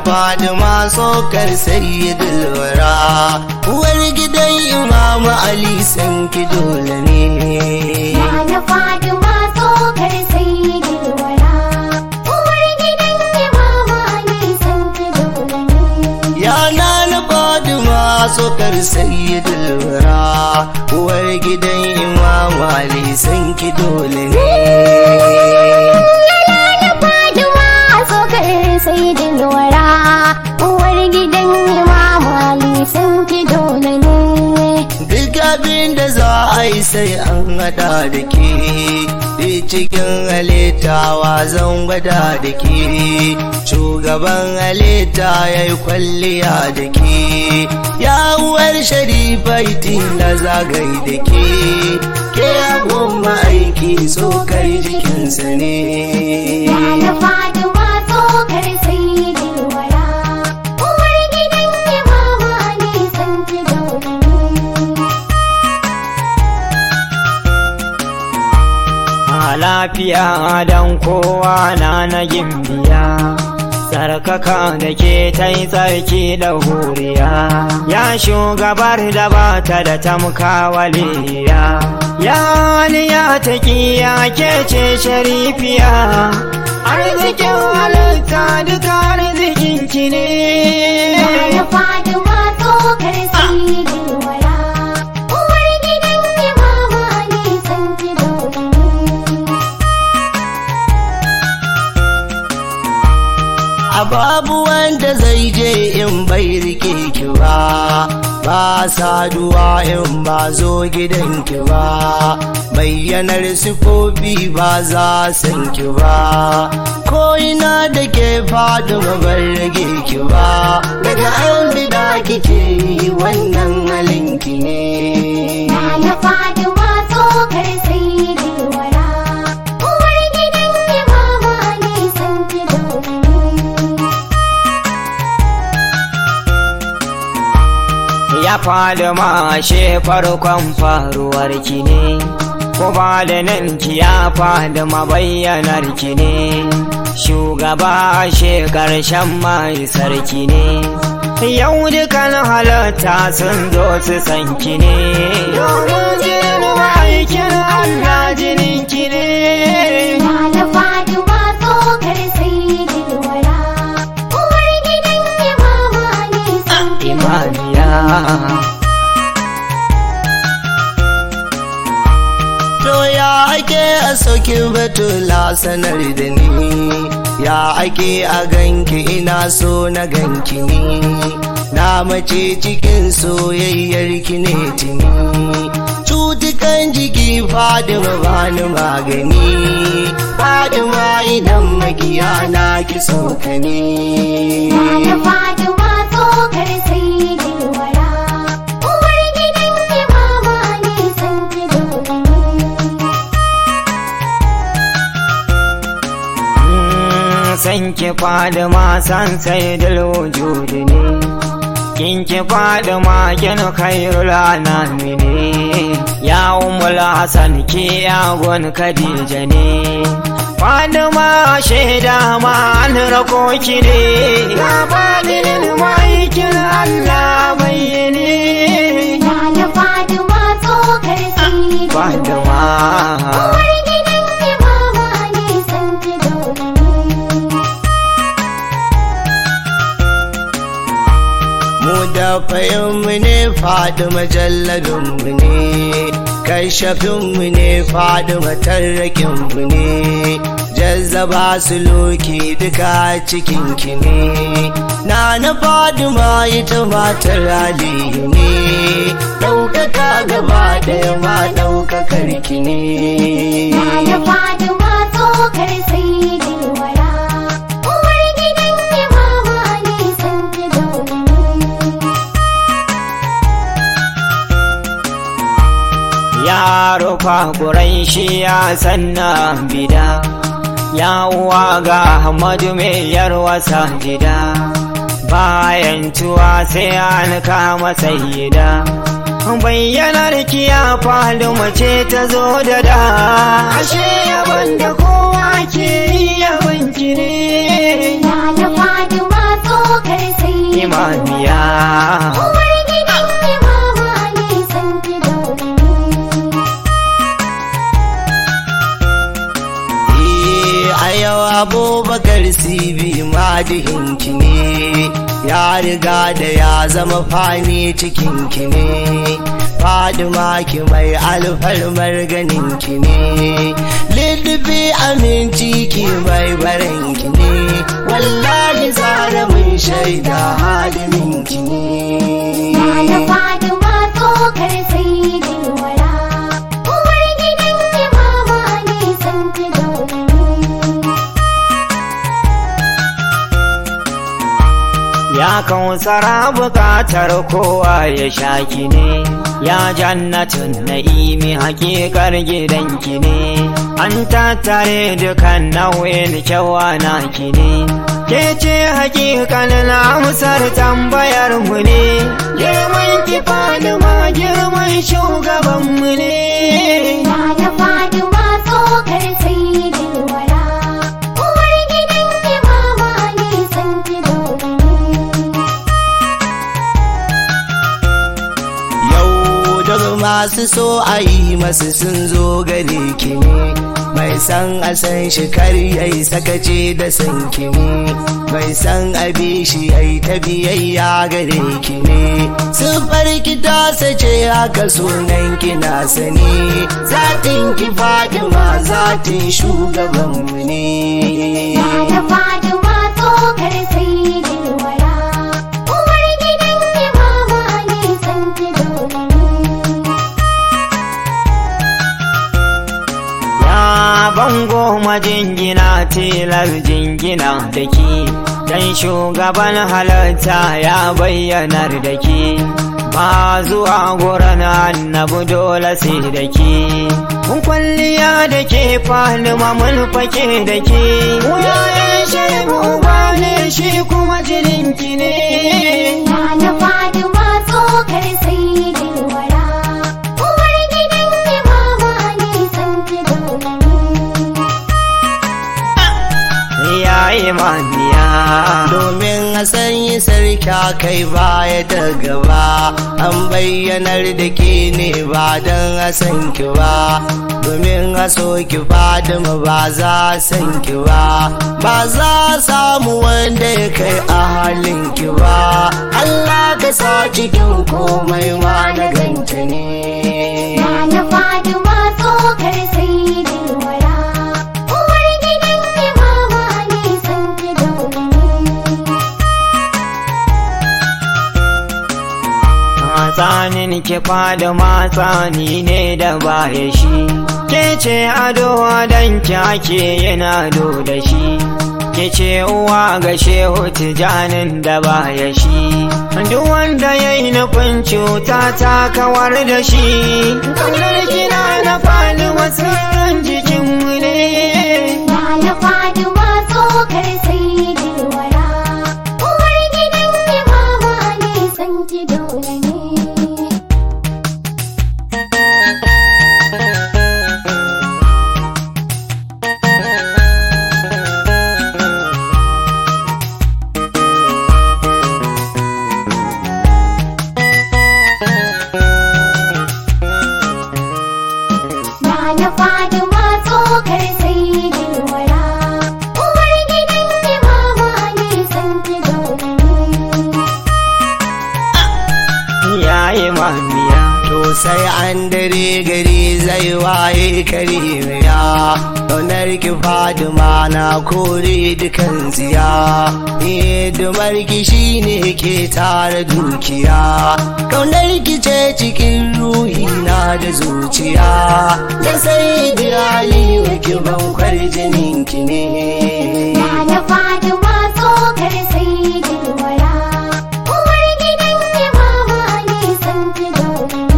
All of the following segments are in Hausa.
Fadima sokar sayyidul wara uwar gidan Imam Ali san ki dole ne Nana Fatima tsokar sayyidul wara uwar gidan Imam Ali san ki dole ne ya na Fadima sokar sayyidul wara uwar gidan Imam Ali san ki dole ne Nana Fatima tsokar sayyidul wara uwar gidan Imam Ali san ki dole ne Duk abin da za a yi sai an hada da ke Duk cikin halittawa zan gwada da ke Shugaban halitta ya yi kwalliya da ke Yawuwar sharifai na zagai da ke Ke abun ma'aiki tsokar jikinsa ne Nana Fatima tsokar sayyidul wara uwar gidan Imam Ali san ki dole ne a lafiya don kowa na na gimbiya sarkaka da ke ta yi tsarki da huriya ya shugabar da ba ta da tamka waliya ya aliya ta kiya ke ce sharifiya arzikin halitta duka arzikin ki ne Nana Fatima tsokar sayyidul wara uwar gidan Imam Ali san ki dole ne A babu wanda zai je in bai rike ki ba, ba saduwa in ba zo gidanki ba, bayyanar sifofi ba za san ki ba, ko ina da ke fadi bar rage ki ba, daga an bida kike yi wannan halinki ne. Nana Fatima tsokar sayyidul wara uwar gidan Imam Ali san ki dole ne ya faɗi mashe farkon faruwar ki ne ko ba da nan ki ya faɗi mabayyanar ki ne shugaba she ƙarshen mai sarki ne yau dukan halatta sun zo su san ki ne domin jinin ma'aikin Allah jinin ki ne Nana Fatima tsokar sayyidul wara uwar gidan Imam Ali san ki imaniya To ya ake a sauki batula sanar da ni, ya ake a ganki ina so na ganki ni, na mace cikin soyayyar ki ne tuni. Cutukan jiki Fadima bani magani, Fadima idan magiya na ki sauka ne. Nana Fatima tsokar sayyidul wara uwar gidan Imam Ali san ki dole ne san ki faɗi ma san sai wujudi ne kin ki faɗi ma kin khairul anami ne ya umul hasan ki yagon khadija ne faɗi ma shaida ma an rako ki ne ya faɗi maikin allah bayyane Nana Fatima tsokar sayyidul faɗi wara ma uwar gidan Imam Ali san ki dole ne mu da fahimmu ne faɗi majalladinmu ne kashafinmu ne faɗi matarrakinmu ne jazzaba su loki duka cikinki ne na na faɗi ma ita matar aliyu ne ɗaukaka gaba ɗaya ma ɗaukakar ki ne Nana Fatima tsokar sayyidul wara uwar gidan Imam Ali san ki dole ne ya rufa ƙurai shi ya sanna bida ya uwa ga Ahmadu mai yarwasa jida bayan tuwa sai an kama sayyida bayyanar ki ya faɗi mace ta zo da da ashe yaban da kowa ke yi yaban ki ne Nana Fatima tsokar abubakar sibi madihinki ne ya riga da ya zama fani cikinki ne fadima ki mai alfarmar ganinki ne liddufi aminci ki mai baranki ne wallahi zara mun shaida haliminki ne Nana Fatima tsokar saidin wara Uwar gidan imama ne san ki dole ne Ya kausara bukatar kowa ya shaki ne, ya jannatin na'imi hakikar gidanki ne, an tattare dukan nau'in kyawa naki ne. Ke ce hakikalin amsar tambayar mu ne, girman ki ma girman shugabanmu ne. Nana Fatima tsokar saidin wara Uwar gidan imama ne san ki dole ne Yau duk masu so a yi masu sun zo gare ki ne mai san a san shi kar yayi sakace da san ki ne mai san a bi shi yayi ta biyayya gare ki ne sufar ki ta sace haka sunan ki na sani zatin ki Fatima zatin shugaban mu ne Nana Fatima tsokar saidin wara Uwar gidan imama ne san ki dole ne Ya bango majingina tilar jingina da ki, dan shugaban halarta ya bayyanar da ki. Ba zuwa gurin annabu dole sai da ki. Mun kwalliya da ke falima mun fake da ke. Wuyayen shehu ba ne shi kuma jininki ne. Nana Fatima tsokar saidin wara Uwar gidan imama ne san ki dole ne Ya imaniya. domin a sanyi sarki kai baya da gaba an bayyanar da ke ne ba don a san ki ba domin a so ki fadima ba za a san ki ba ba za a samu wanda ya kai a halin ki ba Allah ka sa cikin komai ma na ganta ne Nana Fatima tsokar saidin wara Uwar gidan imama ne san ki dole ne Matsanin ki fada matsani ne da baya shi, ke ce ado don ki ake yin ado da shi, ke ce uwa ga shehu tijanin da baya shi, duk wanda ya yi nufin cuta ta kawar da shi, kaunar kina na fali wasu jikinmu ne. Nana Fatima tsokar saidin wara Uwar gidan imama ne san ki dole ne Nana Fatima tsokar saidin wara Uwar gidan imama ne san ki dole ne Ya imamiya. To sai an dare gari zai waye karimiya Donar ki Fadima na kore dukan tsiya Hidimar ki shine ke tara dukiya Kaunar ki ce cikin ruhi na da zuciya Da sai da Aliyu ki ban kwarjinin ki ne Nana Fatima tsokar saidin wara Uwar gidan imama ne san ki dole ne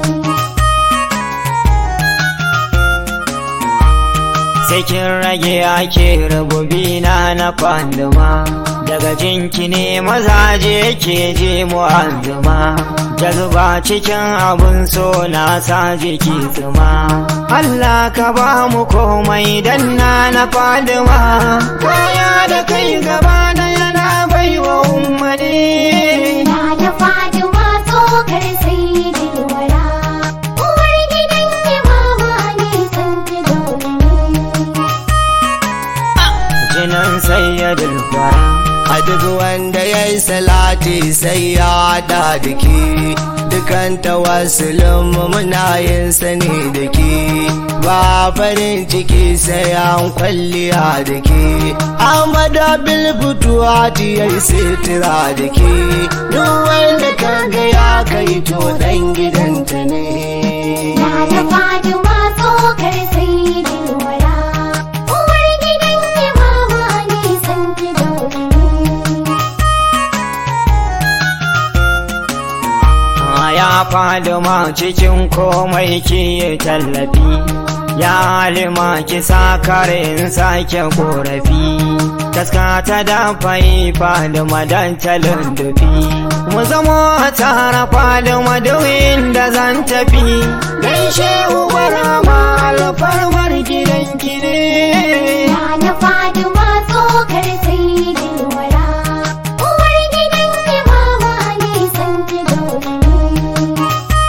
Sakin rage ake rububina na kwanduma daga jinki ne mazaje ke je mu'azzuma jazba cikin abun so na sa jiki tsuma Allah ka ba mu komai dan na na fadima kaya da kai gaba da yana baiwa ummani Na da Fatima tsokar saidin wara Uwar gidan imama ne san ki dole ne duk wanda ya yi salati sai ya haɗa da ke dukan tawassulin muna yin sani da ke ba farin ciki sai an kwalliya da ke amada bilbutuwa ya yi sitira da ke duk wanda ka ga ya kai to dan gidanta ne Nana Fatima tsokar sai da wara. Uwar gidan imama ne san ki dole ne. ya faduma cikin komai ki tallafi ya halima ki sa karin sake korafi taska ta dafa yi faduma don talin dufi mu zamo a tara faduma duk inda zan tafi gaishe uwar ma alfarmar gidan ne Nana Fatima tsokar sai da wara. Uwar gidan imama ne san ki dole ne.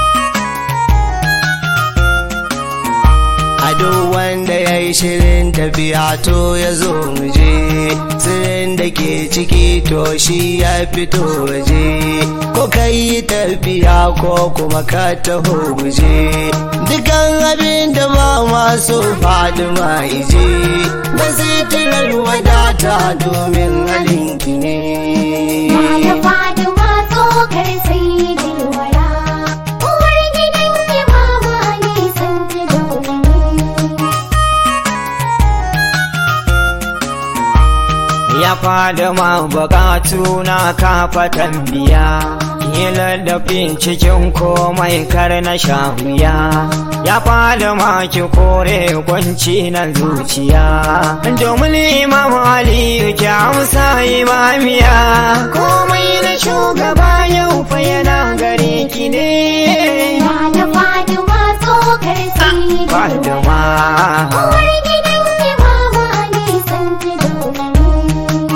a duk wanda ya yi shirin tafiya to ya zo muje sirrin da ke ciki to shi ya fito waje ko ka yi tafiya ko kuma ka taho guje dukan abin da ba masu fadima ije da sitirar wadata domin halinki ne Nana Fatima tsokar sai da wara. Uwar gidan imama ne san ki dole ne. ya fada ma bukatu na kafa tambiya kila da cikin komai kar na shahuya ya fada ma ki kore kwanci na zuciya domin imam aliyu ki amsa imamiya komai na shugaba yau fa yana gare ki ne Nana Fatima tsokar sai da wara. faduma Uwar gidan imama ne san ki dole ne.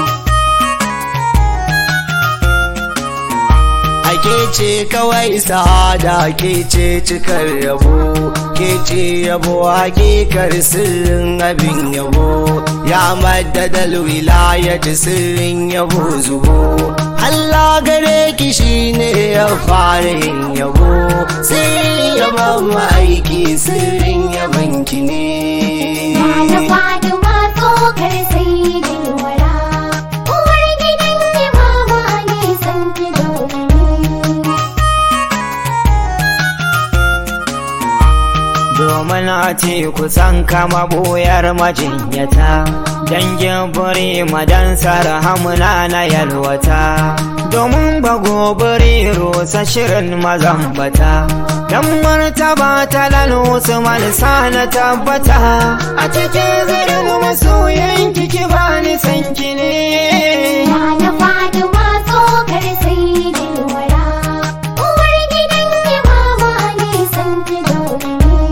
Ake ce kawai sa'ada ke ce cikar yabo, ke ce yabo hakikar sirrin abin yabo, ya maddadal wilayat sirrin yabo zubo. Allah gare ki shine ya fara yin yabo, sirrin yabon ma'aiki sirrin yabon ki ne. Nana Fatima tsokar sai da wara. Uwar gidan imama ne san ki dole ne. domin a ce kusan kama boyar majinyata dangin buri madansar hamuna na yalwata domin bago buri rusa shirin mazambata dan martaba talal usman na tabbata a cikin zirin masoyan kiki bani sanki ne Nana Fatima tsokar sai da wara. Uwar gidan imama ne san ki dole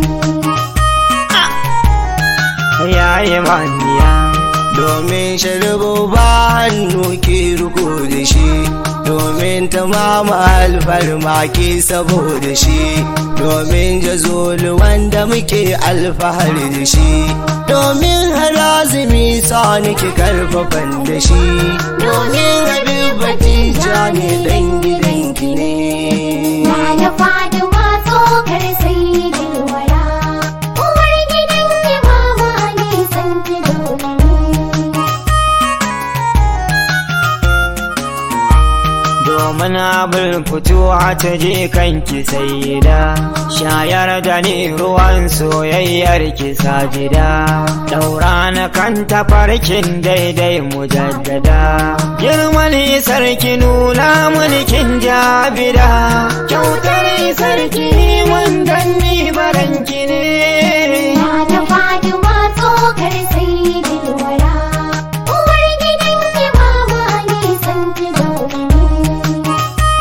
ne. yayi maniya domin sharibu ba hannu ke riko da shi domin ta mama alfarma ke saboda shi domin jazoli wanda muke alfahari da shi domin harazumi sa nake karfafan da shi domin habibati ja ne dan gidanki ne Nana Fatima tsokar sai da wara. Uwar gidan imama ne san ki dole ne. domin abin fituwa ta je kanki sai da shayar da ni ruwan soyayyar ki sajida daura na kan tafarkin daidai mujaddada girman sarki nuna mulkin jabida kyautar sarki mun danni baranki ne Nana Fatima tsokar sai da wara. Uwar gidan imama ne san ki dole ne.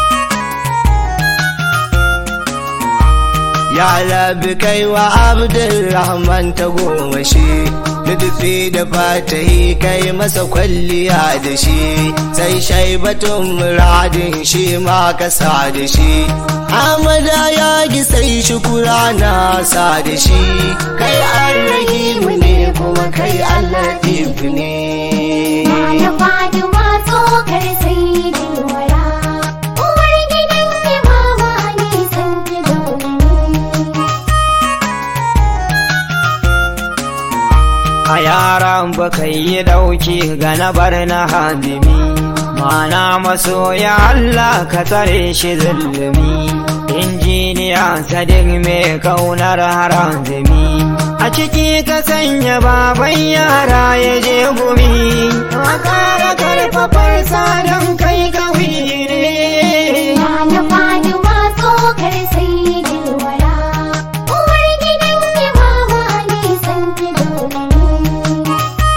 Ya labi kai wa Abdulrahman ta goma shi, Lutufi da fatahi kai masa kwalliya da shi, sai shaibatun muradin shi ma kasa da shi. Amada ya gi sai shukura na sa da shi, kai an rahimu ne kuma kai Allah ne. Nana Fatima tsokar a yaran baka yi dauki ga na bar na hadimi mana masoya Allah ka tsare shi zulumi injiniya sadiq mai kaunar harazumi a ciki ka sanya baban yara ya je gumi a kara karfafar sadan kai kawi ne Na Fatima tsokar sayyidin wara Uwar gidan Imama Ali san ki dole ne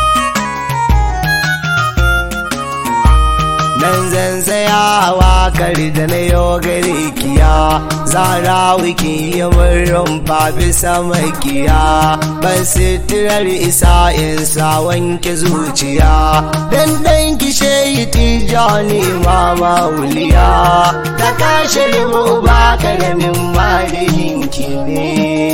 nan zan tsayawa kar da na yau gare kiya zara wiki yi murrin fafi samakiya ban sitirar isa in sa wanke zuciya dan dan kishe yi tijani mama wuliya da kashe mu ba karamin marihinki ne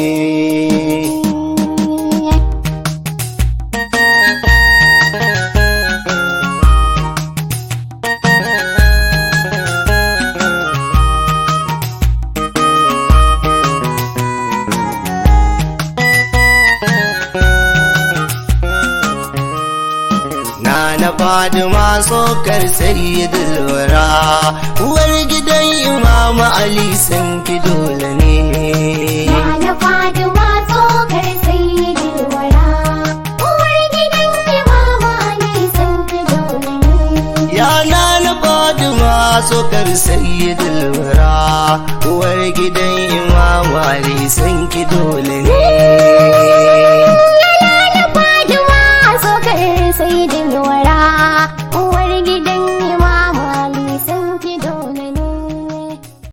na na fadima tsokar sayyidul wara uwar gidan imama ali san ki dole ne Na Fatima tsokar sayyidin wara Uwar gidan Imama Ali san ki dole ne ya na na fadima tsokar sayyidul wara uwar gidan imama ali san ki dole ne